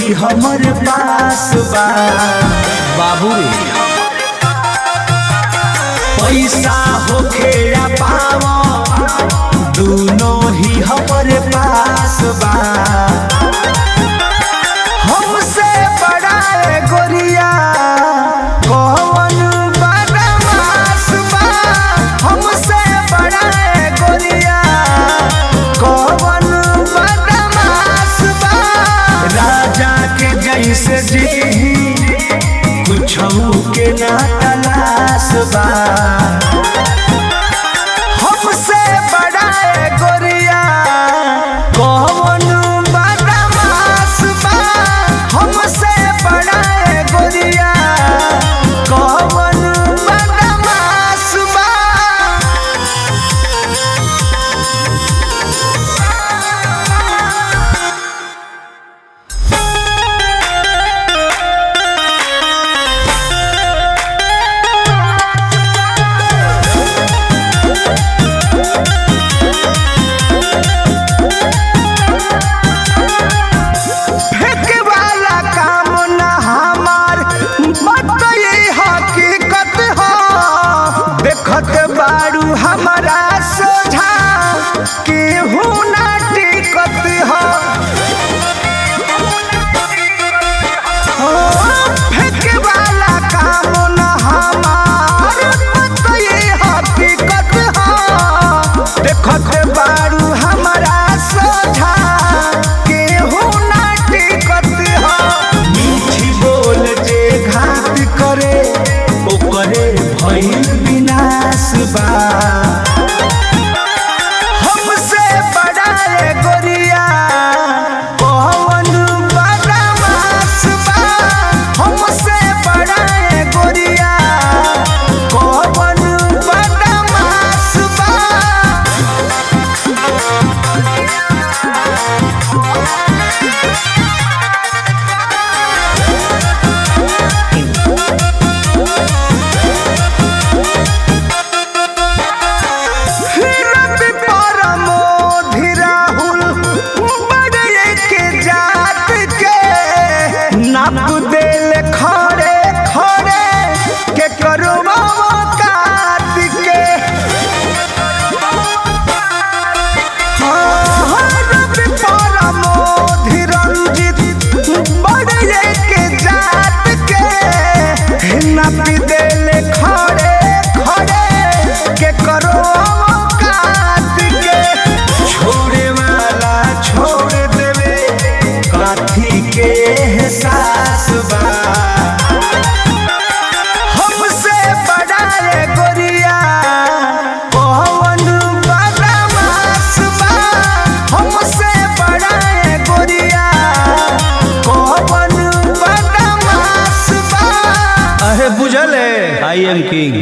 ही हमर पास बा बाबू रे पैसा होखे या पावा दोनों ही हमर पास बा हमसे बड़ा है गोरिया कौन बदमाश बा हमसे बड़ा है गोरिया कौन बदमाश बा राजा के जैसे जी कुछ के ना तलाश बा हमसे बड़ा है गोरिया कौन बदमाश बा हमसे बड़ा है गोरिया कौन बदमाश बा फेंके वाला काम ना हमार मत ये हकीकत हो देखत बारू हमारा सोझा केहू ना टिकत हो ओ, फेंके वाला काम ना हमार मत ये हकीकत हो देखत बारू हमारा सोझा केहू ना टिकत हो मीठी बोल जे घात करे ओकरे भइल विनाश बा हमसे बड़ा है गोरिया कौन बदमाश बा हमसे बड़ा है गोरिया कौन बदमाश बा रवि परमोधि राहुल बड़े के जात के नाप देल खड़े खड़े के करो काट के हाँ, रवि परमोधि रंजित बड़े के जात के नाप देल खड़े खड़े के करो काट के छोड़े वाला छोड़ देवे काथी के एहसास बा हमसे बड़ा है गोरिया कौन बदमाश बा हमसे बड़ा है गोरिया कौन बदमाश बा अहे बुझल है आई एम किंग